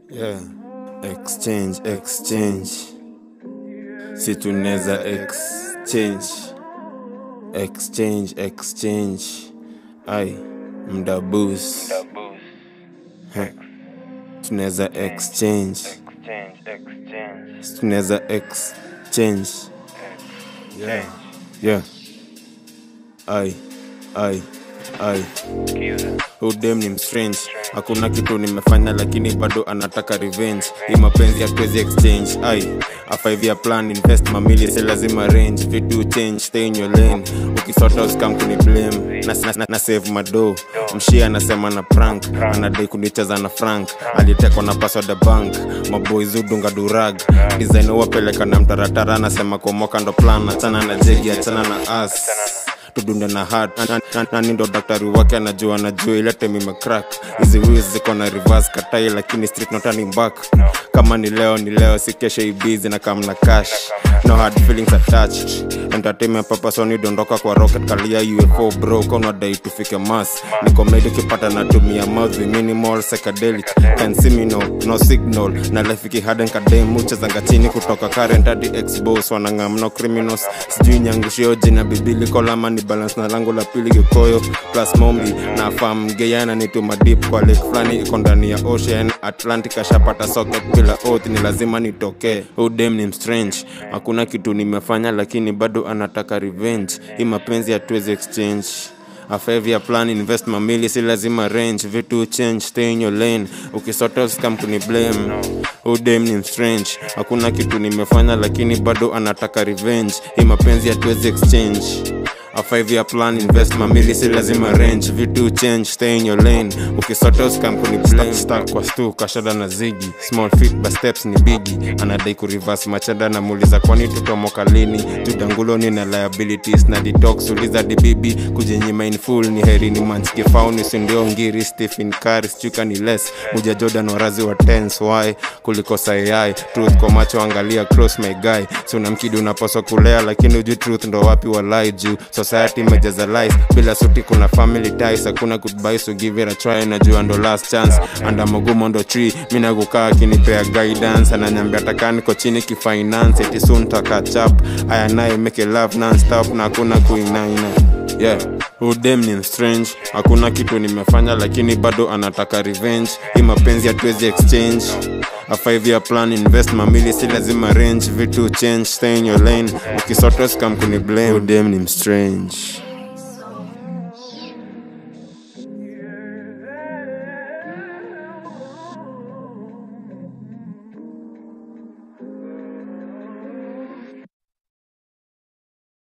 Yeah. Exchange, exchange. Si tunaweza exchange. Exchange, exchange. Ai, mda boost. Heh. Tunaweza exchange. Si tunaweza exchange. Yeah. Yeah. Ai, ai, ai. Udem ni mstrange hakuna kitu nimefanya lakini bado anataka revenge hii mapenzi hatuwezi exchange ai a five year plan invest mamili si lazima range vitu change stay in your lane ukisota usikam kuni blame na, na, na, na save mado mshia anasema na prank anadai kunicheza na frank alitekwa na password ya bank maboys udunga durag design wapeleka na mtaratara anasema kuomoka ndo plan achana na jegi achana na as tudunde na hat Na- na- na- nani ndo daktari wake anajua anajua ilete mimecrack hizi wiz ziko na reverse katai lakini street not turning back kama ni leo ni leo si kesho ibizi na kam na cash no hard feelings attached entertainment purpose oni dondoka kwa rocket kalia ufo bro kona dai tufike mas ni comedy ukipata natumia mouth with minimal psychedelic can see me no no signal na life ikihaden kadem muchezanga chini kutoka current hadi xbox wanangam no criminals sijui nyangushio jina bibili kolama ni balance na lango la pili gikoyo plus mombi na fam geyana ni tuma deep kwa lake fulani iko ndani ya ocean atlantic ashapata socket bila oath ni lazima nitokee udem ni mstrange hakuna kitu nimefanya lakini bado anataka revenge hii mapenzi hatuwezi exchange a five year plan invest mamili si lazima range vitu change stay in your lane ukisota scam kuni blame udem ni mstrange hakuna kitu nimefanya lakini bado anataka revenge hii mapenzi hatuwezi exchange a five year plan invest mamili si lazima range vitu change stay in your lane ukisota scam kuni blame stack kwa stu kashada na zigi small feet by steps ni bigi anadai kurivas machada na muuliza kwani tutomoka lini tudanguloni na liabilities na detox uliza dibibi kujinyima in full ni heri ni manchike fauni sindio ngiri stephen kari chuka ni less muja jordan warazi wa tens why kuliko sayai truth kwa macho angalia close my guy so namkidi unapaswa kulea lakini uju truth ndo wapi walai juu society imejaza lies bila suti kuna family ties hakuna goodbye so give it a try najua ndo last chance anda magumo ndo tree mina kukaa akinipea guidance ananyambia taka niko chini kifinance eti soon takachap aya naye make love non-stop na hakuna kuinaina yeah udem ni strange hakuna kitu nimefanya lakini bado anataka revenge hii mapenzi hatuwezi exchange a five year plan invest mamili si lazima range vitu change stay in your lane ukisota scam kuni blame udem ni strange